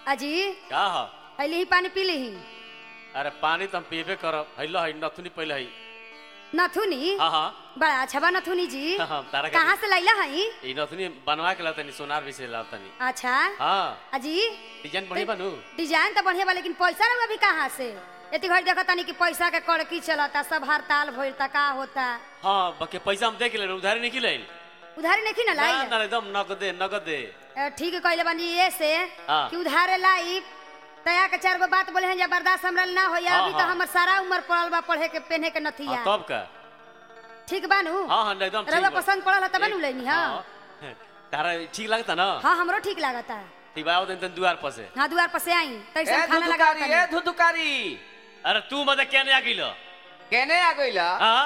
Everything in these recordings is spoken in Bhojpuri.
अजी का ह अली ही पानी पी ली अरे पानी तो हम पीबे करब हैलो है नथुनी पहले है नथुनी हाँ हाँ बड़ा अच्छा बा नथुनी जी हाँ, हाँ, तारा के- कहाँ से लैला हई ई नथुनी बनवा के लातनी सोनार भी से लातनी अच्छा हाँ अजी डिजाइन बढ़िया बनू डिजाइन तो बढ़िया बा लेकिन पैसा रहुआ भी कहाँ से एती घड़ी देखा तानी कि पैसा के कड़की चलता सब हड़ताल भइलता का होता हाँ बाकी पैसा हम देख ले उधारी नहीं ले उधारी नहीं ना ना लाई ना एकदम नगदे नगदे अ, ठीक कहले बानी ये से हाँ। कि उधारे लाई तया के चार गो बात बोले हैं जब बर्दाश्त हमरा ना हो हाँ, अभी तो हाँ। हमर सारा उम्र पड़ल बा पढ़े के पहने के नथिया हाँ, तब का ठीक बानू हाँ हाँ एकदम ठीक रउआ बा। पसंद पड़ल तब नु एक- लेनी हां हाँ। तारा ठीक लगता ना हाँ हमरो ठीक लागता ठीक बा आओ दिन तन दुआर पर से हाँ दुआर पर से आई तैसे ए खाना लगा धुधुकारी ए धुधुकारी अरे तू मत क्या नहीं आ गिलो केने आ गइला हाँ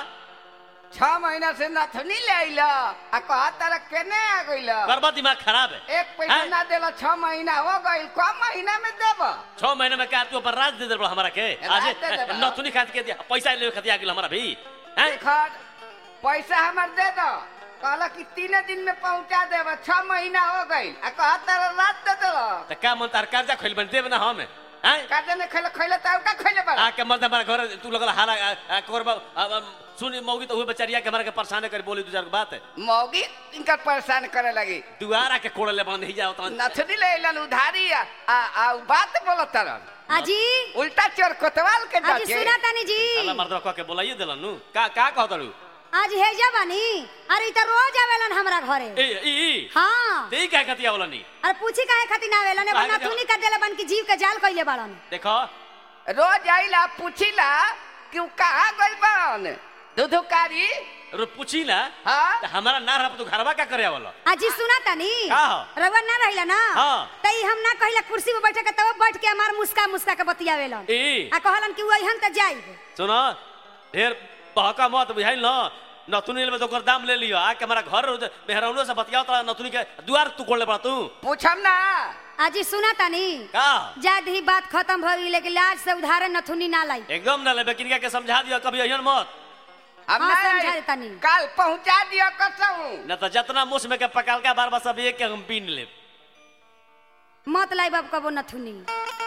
छह महीना से नथनी ले आइला आ कहा तारा केने आ गइला बर्बाद दिमाग खराब है एक पैसा हैं? ना देला छह महीना हो गइल कम महीना में देब छह महीने में क्या तू अपन राज दे दे बड़ा हमारा के राज आज दे देबा। नथुनी खात के दिया पैसा ले खाती आ गिल हमारा भी हैं खर पैसा हमर दे दो कहला कि तीन दिन में पहुंचा देब छह महीना हो गइल आ कहा तारा रात दे दो तो का मन तार कर्जा खोल बन देब ना हम हैं काटे में खैले खैले त का खैले बड़ा आके मत हमारा घर तू लगल हारा आ, आ, कोरबा आ, आ, सुनी मौगी तो हुए बेचारिया के हमारा के परेशान कर बोली दू चार गो बात मौगी इनका परेशान करे लगी दुआरा के कोड़ले बंद ही जाओ तो नथनी ले अइलन उधारी आ आ आ उ बात बोलत तरन अजी उल्टा चोर कोतवाल के अजी डके सुना तानी जी अल्लाह मर्दवा कह के बोलाइए देलन नु का का कहत रू आज हेजा बानी अरे इ त रोज आवेलन हमरा घरे ए ई ई हाँ ते का कतिया बोलनी अरे पूछी काहे खातिर ना आवेलन काहे बना के- थुनी का देले बन की जीव के जाल कइले बाड़न देखो रोज आइला पूछिला कि उ कहाँ गइल बान दुधुकारी रो पूछी ना हाँ तो हमारा ना रह तू घरवा का करे वाला अजी सुना तानी का हो? रवा ना रहिला ना हाँ। तई हम ना कहिला कुर्सी पे बैठे के तब बैठ के हमार मुस्का मुस्का के बतियावेलन ए आ कहलन कि वहीन त जाइब सुनो ढेर बहका मत बुझाइल न नथुनी में तो ओकर दाम ले लियो आके हमारा घर मेहरौनो से बतियाओ तो नथुनी के दुआर तू कोड़ले पड़ा तू पूछम ना अजी सुना तानी का जाद ही बात खत्म भ गई लेकिन लाज से उधारे नथुनी ना लाई एकदम ना लेबे किनका के समझा दियो कभी अहियन मत हम हाँ, ना समझा आई। देतानी। काल पहुंचा दियो कसम न तो जितना मुस में के पकाल का बार बार सब एक के हम पीन लेब मत लाई बाब कबो नथुनी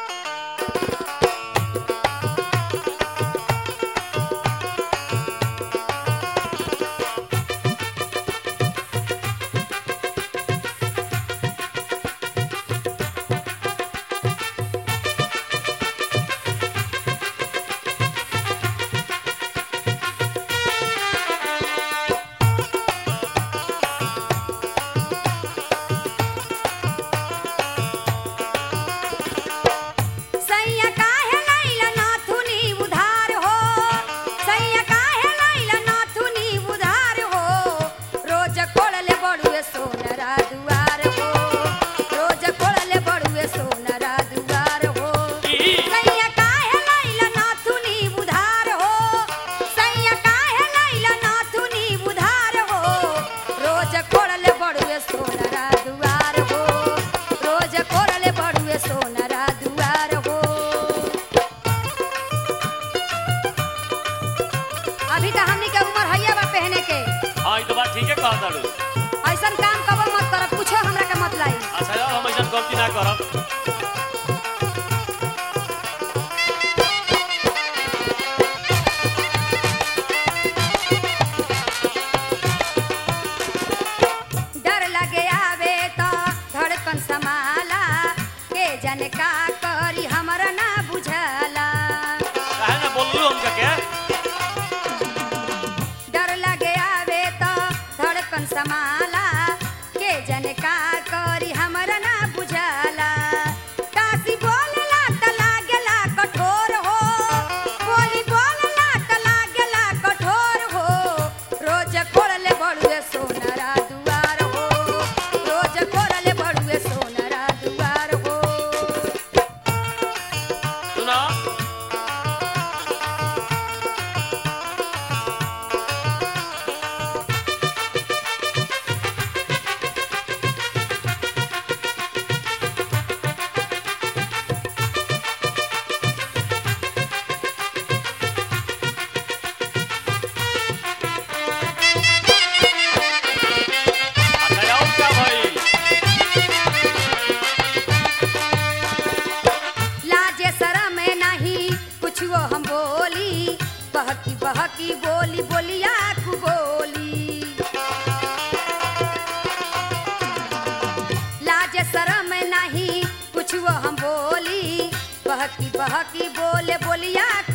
सैया काहे लैला नाथुनी उधार हो सैया काहे लैला नाथुनी उधार हो रोज कोड़ले बड़ुए सोनरा दुआर हो रोज कोड़ले बड़ुए सोनरा दुआर हो ई। सैया काहे लैला नाथुनी उधार हो सैया काहे लैला नाथुनी उधार हो रोज कोड़ले बड़ुए सोनरा दुआर हो रोज कोड़ले बड़ुए सोनरा दुआर हो अभी तो हमनी के उम्र हैया बा पहने के हाँ ई तो बात ठीक है कहा दाड़ू ऐसन काम कबो मत करब कुछो हमरा के मत लाई अच्छा यार हम ऐसा गलती ना करब डर लगे आवे तो धड़कन समाला के जन का करी हमरा ना बुझला काहे ना बोललू हमका के डर लगे आवे तो धड़कन समाला के जन का करी हमरा ना बुझला काशी बोलला त लागेला कठोर हो बोली बोलला त लागेला कठोर हो रोज कोड़ले बड़ुए सोनरा दुआर हो रोज कोड़ले बड़ुए सोनरा दुआर हो बहकी बहकी बोले बोलिया